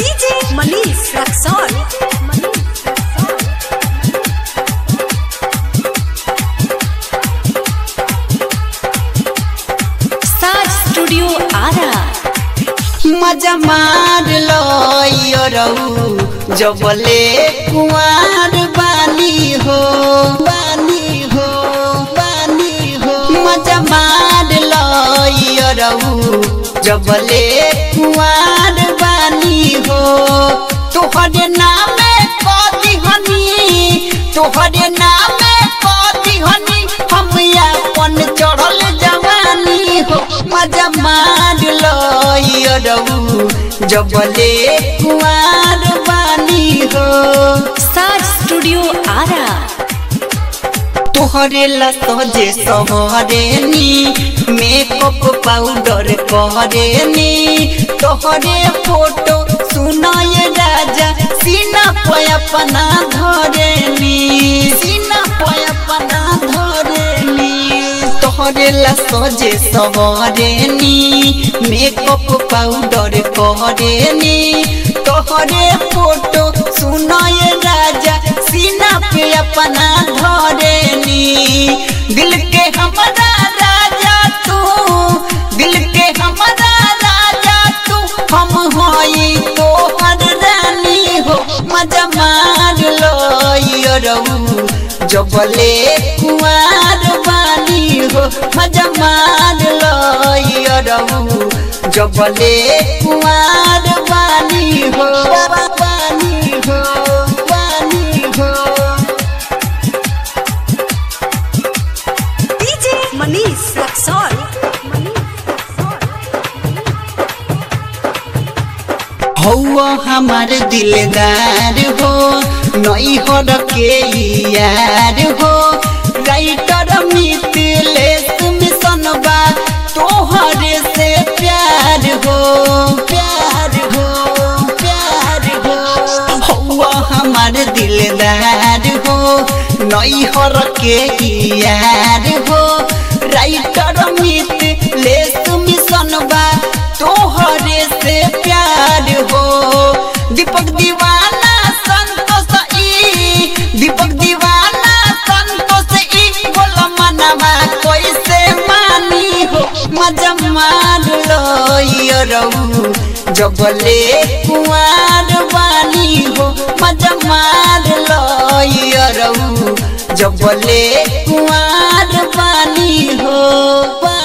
DJ Manish Raxon. Star Studio Ara. मजा मार लो यो रहू जबले कुंवर बानी हो बानी हो बानी हो मजा मार लो यो रहू जबले कुंवर बानी हो तोहरे नामे कदी हनी तोहरे नामे कदी हनी हम अपन चढ़ल जवानी हो मजा मार लो यो रहू जबले कुंवर बानी हो Star Studio Ara. तोहरे ला सजे सहरे नी मेकअप पाउडर कहरे नी तोहरे फोटो सुनाए राजा सीना पे अपना धरे नी सीना पे अपना धरे नी तोहरे ला सजे सहरे नी मेकअप पाउडर कहरे नी तोहरे फोटो सुनाए राजा सीना पे अपना धरे नी दिल के हमारा राजा तू दिल के हमारा राजा तू हम होई तोहर रानी हो मजा मार लो यो रहू जबले कुंवर बानी हो मजा मार लो यो रहू जबले कुंवर बानी हो बानी हो बानी हो DJ Manish Raxon. हौआ हमार दिलदार हो नई हो के यार हो राइटर मिथिलेश मिशन बा तोहरे से प्यार हो प्यार हो प्यार हो हौआ हमार दिलदार हो नई हो के यार हो राइटर मिथिलेश मिशन बा तोहरे से प्यार हो दीपक दीवाना संतोष ई दीपक दीवाना संतोष ई बोल मनवा कैसे मानी हो मजा मार लो यो रहू जबले कुंवर बानी हो मजा मार लो यो रहू जबले कुंवर बानी हो